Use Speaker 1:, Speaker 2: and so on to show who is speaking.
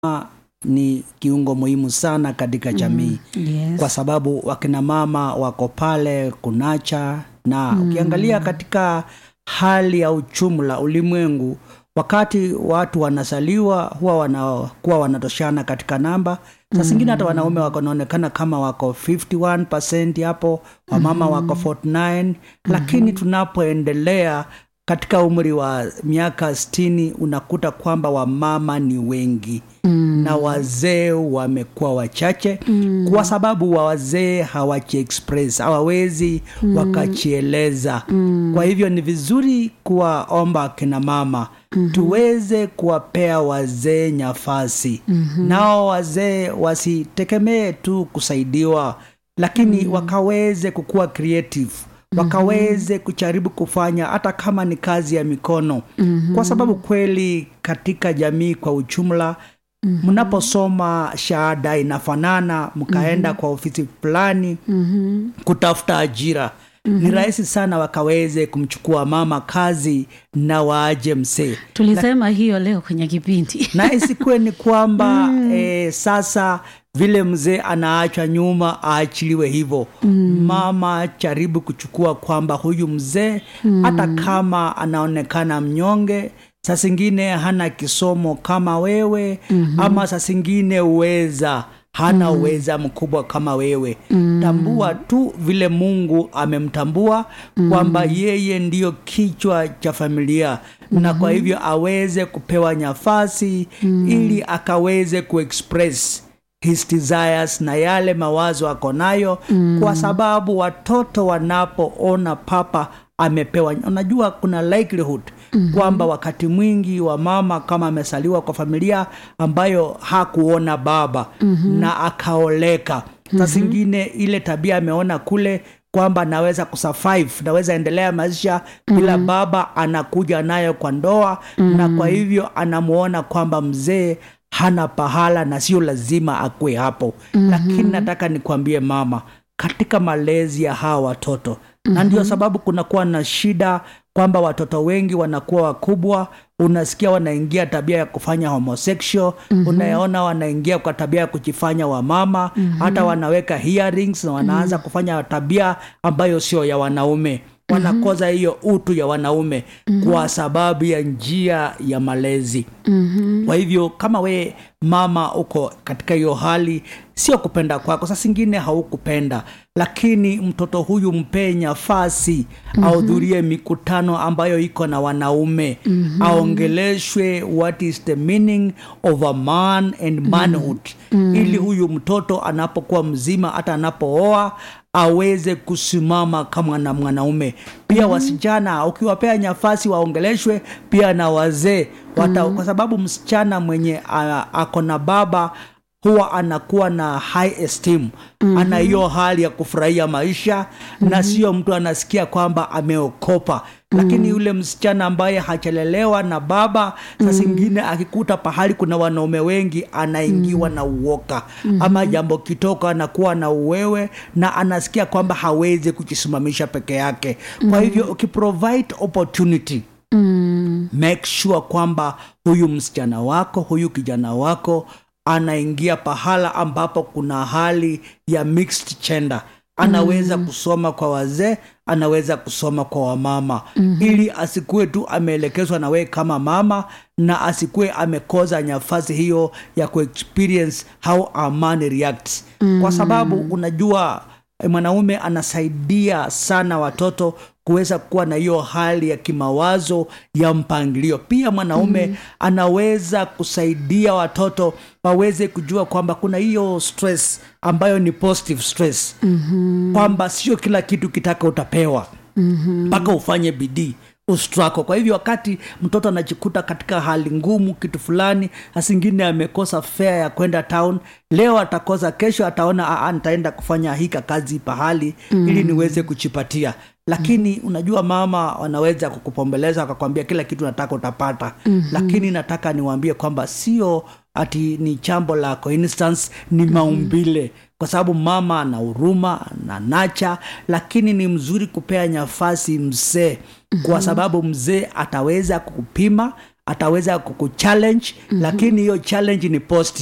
Speaker 1: ni kiungo muhimu sana katika jamii
Speaker 2: Yes.
Speaker 1: kwa sababu wakina mama wako pale kunacha na ukiangalia katika hali ya uchumla ulimwengu wakati watu wanazaliwa huwa wanakuwa wanatoshana katika namba saa zingine hata wanaume wako wanaonekana kama wako 51 hapo wamama wako 49 lakini tunapoendelea katika umri wa miaka sitini unakuta kwamba wamama ni wengi mm. na wazee wamekuwa wachache mm. kwa sababu wa wazee hawajiexpress hawawezi mm. wakachieleza mm. kwa hivyo ni vizuri kuwaomba akina mama mm-hmm. tuweze kuwapea wazee nafasi mm-hmm. nao wazee wasitegemee tu kusaidiwa lakini mm. wakaweze kukuwa creative wakaweze kujaribu kufanya hata kama ni kazi ya mikono mm-hmm. kwa sababu kweli katika jamii kwa ujumla mnaposoma mm-hmm. shahada inafanana mkaenda mm-hmm. kwa ofisi fulani mm-hmm. kutafuta ajira Mm-hmm. ni rahisi sana wakaweze kumchukua mama kazi na waaje msee
Speaker 2: tulisema hiyo leo kwenye kipindi
Speaker 1: na isikuwe ni kwamba mm. e, sasa vile mzee anaachwa nyuma aachiliwe hivyo mm. mama jaribu kuchukua kwamba huyu mzee mm. hata kama anaonekana mnyonge saa zingine hana kisomo kama wewe mm-hmm. ama saa zingine uweza hana mm. uweza mkubwa kama wewe mm. tambua tu vile mungu amemtambua mm. kwamba yeye ndiyo kichwa cha familia mm-hmm. na kwa hivyo aweze kupewa nafasi mm. ili akaweze kuexpress his desires na yale mawazo ako nayo mm. kwa sababu watoto wanapoona papa amepewa unajua kuna likelihood mm-hmm. kwamba wakati mwingi wa mama kama amesaliwa kwa familia ambayo hakuona baba mm-hmm. na akaoleka mm-hmm. sa zingine ile tabia ameona kule kwamba naweza kusurvive naweza endelea maisha bila mm-hmm. baba anakuja nayo kwa ndoa mm-hmm. na kwa hivyo anamuona kwamba mzee hana pahala na sio lazima akwe hapo mm-hmm. lakini nataka nikwambie mama katika malezi ya hawa watoto mm-hmm. na ndio sababu kunakuwa na shida kwamba watoto wengi wanakuwa wakubwa unasikia wanaingia tabia ya kufanya homosexual mm-hmm. unayaona wanaingia kwa tabia ya kujifanya wamama mm-hmm. hata wanaweka hearings na wanaanza mm-hmm. kufanya tabia ambayo sio ya wanaume wanakoza hiyo utu ya wanaume mm-hmm. kwa sababu ya njia ya malezi mm-hmm. kwa hivyo kama we mama uko katika hiyo hali sio kupenda kwako saa zingine haukupenda lakini mtoto huyu mpee nafasi mm-hmm. ahudhurie mikutano ambayo iko na wanaume mm-hmm. aongeleshwe what is the meaning of a man and manhood mm-hmm. ili huyu mtoto anapokuwa mzima hata anapooa aweze kusimama kama na mwanaume pia mm-hmm. wasichana ukiwapea nafasi waongeleshwe pia na wazee mm-hmm. kwa sababu msichana mwenye ako na baba huwa anakuwa na high esteem mm-hmm. ana hiyo hali ya kufurahia maisha mm-hmm. na sio mtu anasikia kwamba ameokopa mm-hmm. lakini yule msichana ambaye hachelelewa na baba saa zingine mm-hmm. akikuta pahali kuna wanaume wengi anaingiwa mm-hmm. na uoka mm-hmm. ama jambo kitoka anakuwa na uwewe na anasikia kwamba hawezi kujisimamisha peke yake mm-hmm. kwa hivyo ukiprovide opportunity mm. make sure kwamba huyu msichana wako huyu kijana wako anaingia pahala ambapo kuna hali ya mixed gender anaweza mm. kusoma kwa wazee anaweza kusoma kwa wamama mm-hmm. ili asikuwe tu ameelekezwa na wee kama mama na asikuwe amekoza nafasi hiyo ya kuexperience how a man reacts mm. kwa sababu unajua mwanaume anasaidia sana watoto kuweza kuwa na hiyo hali ya kimawazo ya mpangilio pia mwanaume mm. anaweza kusaidia watoto waweze kujua kwamba kuna hiyo stress ambayo ni positive stress mm-hmm. kwamba sio kila kitu kitaka utapewa mpaka mm-hmm. ufanye bidii ustrako kwa hivyo wakati mtoto anajikuta katika hali ngumu kitu fulani asingine amekosa fea ya kwenda town leo atakosa kesho ataona nitaenda kufanya hika kazi pahali mm. ili niweze kuchipatia lakini mm. unajua mama wanaweza kukupombeleza wakakwambia kila kitu nataka utapata mm-hmm. lakini nataka niwaambie kwamba sio ati ni chambo la coinstance ni maumbile mm-hmm kwa sababu mama ana huruma na nacha lakini ni mzuri kupea nafasi mzee mm-hmm. kwa sababu mzee ataweza kukupima ataweza kukuchallenge mm-hmm. lakini hiyo challenge ni positive